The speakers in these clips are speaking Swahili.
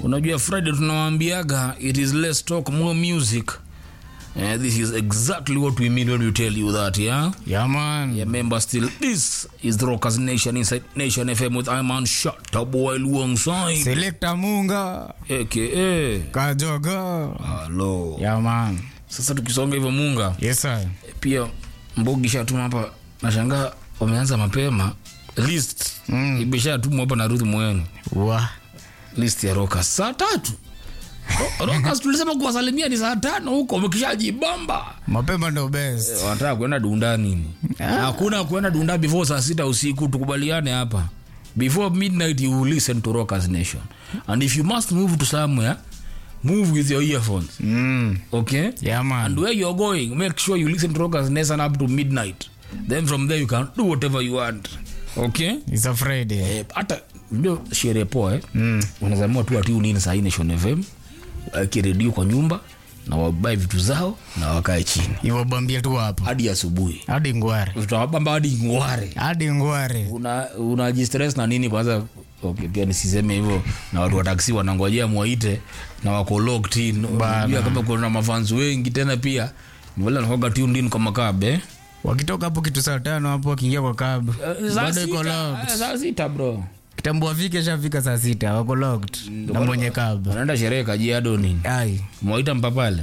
unajua friday tunawaambiaga it is less talk more music Uh, this is exactly what we mean when we tell you that yeah Yeah, man. remember still this is the rockers nation inside nation fm with iman shot boy alongside Selector Munga. aka Kajoga. halo Yeah, man. sasa tukisonga hivyo munga Yes, sir. pia mbogi shatuma hapa nashangaa wameanza mapema list mm. imeshatumwa hapa na ruth mwenu Wa. list ya rokas saa tatu Ro- rokas tulisema kuwasalimia ni saa tano huko wamekishajibamba Mapema ndo best. wanataka kuenda dunda nini hakuna kuenda dunda before saa sita usiku tukubaliane hapa before midnight you will listen to rockers nation and if you must move to somewhere move with your earphones Mm. okay Yeah, man. and where you're going make sure you listen to rockers nation up to midnight then from there you can do whatever you want okay It's a Friday. Eh, hata ndio sherehe poa eh? mm. unazamua tu atiu nini sahii nation fm akiredio kwa nyumba na wabae vitu zao na wakae chini Iwabambia tu hapa. hadi asubuhi Hadi ngware. tutawabamba hadi ngware Hadi ngware. una unajistress na nini kwanza okay, pia nisiseme hivyo na watu wa taksi wanangojea mwaite na wako locked in Unajua kama kuna mafans wengi tena pia wale wanakuwaga tuned in kwa makabe Wakitoka hapo kitu saa tano hapo wakiingia kwa cab. Bado iko locked. saa sita bro Kitambo afike shafika saa sita wako locked. Na mwenye cab. wanaenda sherehe kajiado nini Ai. mwaita mpapale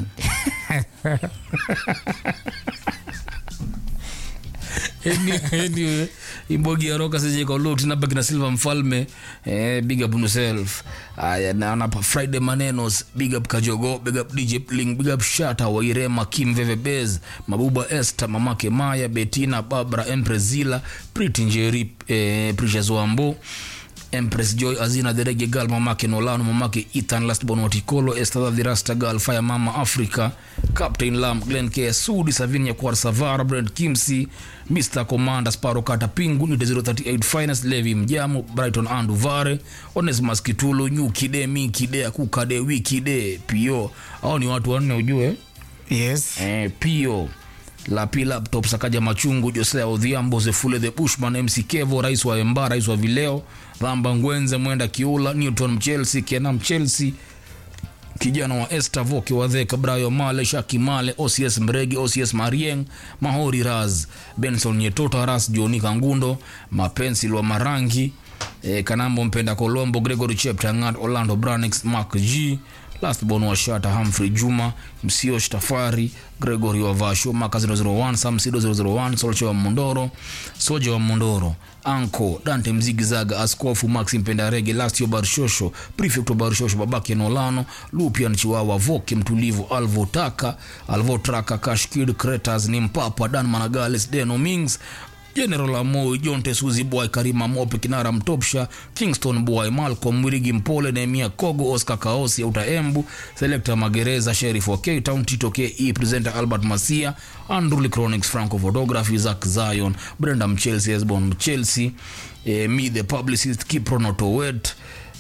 Anyway, anyway, imbogi ya roka sijekolotinaba kina silva mfalme eh, big up himself aya naona pa friday manenos big up kajogo big up dj pling big up shata wairema kim vevebez mabuba esther mamake maya betina babra emprezila priti njeri eh, precious wambo empress joy azina the reggae girl mamake nolano mamake ethan lastborn watikolo esther the rasta girl fire mama africa captain lam glen k sudi savinia kwar savara brand kimsi mr commander sparo kata pingu nite 038 finest levi mjamo brighton andu vare onesmas kitulu nyukide mikide akukade wikide pio au ni watu wanne ujue Yes. eh, pio lapi laptop sakaja machungu josea odhiambo zefule the bushman mc kevo rais wa emba rais wa vileo dhamba ngwenze mwenda kiula newton mchelsea kena mchelsea kijana wa Esther Voke Wadheka, Brayo Male, Shaki Male, OCS Mregi, OCS Marieng, Mahori Raz, Benson Nyetota, Ras Joni Kangundo, Mapensil wa Marangi, eh, Kanambo Mpenda Kolombo, Gregory Cheptangat, Orlando Branix, Mark G, Lastborn wa Shata, Humphrey Juma, Msio Shtafari, Gregory wa Vasho, Maka 001, Sam Sido 001, Solche wa Mondoro, Soja wa Mondoro, Anko, Dante Mzigizaga, Askofu Maxi Mpenda Rege, Lastio Barshosho, Prefect wa Barshosho, Babake Nolano, Lupian Chiwawa, Voke Mtulivu, Alvo Taka, Alvo Traka, Kashkid, Kretas, Nimpapa, Dan Managales, Deno Mings, General Amoi, John Tesuzi Boy, Karima Mope, Kinara Mtopsha, Kingston Boy, Malcolm Mwirigi Mpole, Nehemia Kogo, Oscar Kaosi, Auta Embu, Selector Magereza, Sheriff wa K Town, Tito KE, Presenter Albert Masia, Andrew Chronics, Franco Photography, Zach Zion, Brenda Mchelsea, Esbon Mchelsea, eh, Me the Publicist, Kipronoto Wet,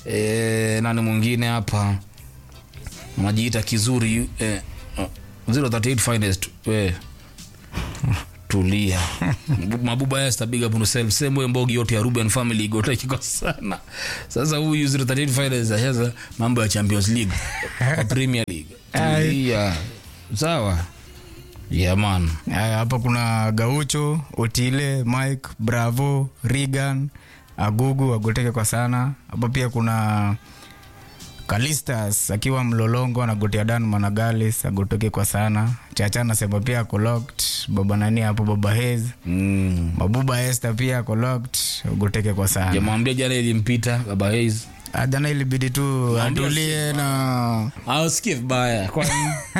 eh, nani mwingine hapa anajiita kizuri eh, 038 finest eh, tulia mabuba Esther big up on yourself same way mbogi yote ya Ruben family igote kiko sana sasa huyu 038 finest ashaza mambo ya Champions League wa Premier League tulia sawa yeah man Aya, hapa kuna Gaucho, Otile, Mike, Bravo, Regan, Agugu agoteke kwa sana. Hapa pia kuna Kalistas akiwa mlolongo anagotea Dan Managalis agoteke kwa sana. Chacha anasema pia ako locked. Baba nani hapo baba Hez. mm. Mabuba Esther pia ako locked agoteke kwa sana. jamwambia jana ilimpita baba Hayes Ah, Jana ilibidi tu atulie na ausikie vibaya kwani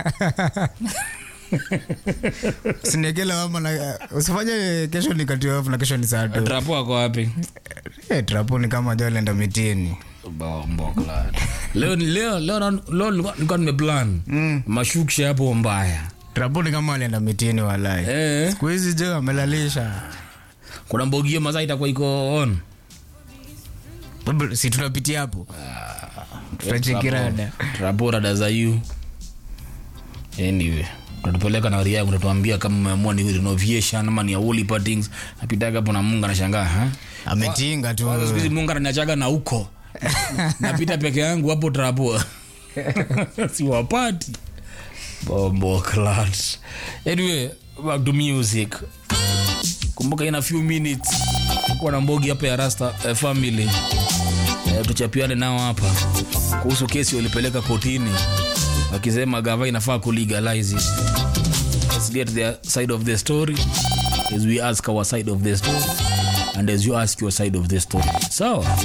sinekela wama na usifanye kesho ni kati off na kesho ni saa tu. trapo ako wapi Eh, trapo ni kama jo alienda mitini. Bombo, glad. leo ni- leo leo na- leo nilikuwa nilikuwa nimeplan mashukisha hapo mbaya Trapo ni kama alienda mitini walai. eh. Siku hizi jo amelalisha. kuna mbogio mazaa itakuwa iko on Baba, Si tunapitia hapo. Tutachekirada. trapo rada za yu anyway tatupeleka na ria yangu tatuambia kama umeamua ni renovation ama ni awoli partings napitaga hapo na mungu anashangaa ha Ametinga tu. Kwanza siku hizi mungu ananiachaga na huko napita peke yangu hapo trapoa siwapati bombo clat anyway back to music kumbuka ina few minutes kuwa na mbogi hapa ya rasta eh, family eh, tuchapiane nao hapa kuhusu kesi walipeleka kotini wakisema gava inafaa kulegalize it. Let's get their side of the story as we ask our side of the story and as you ask your side of the story sawa so,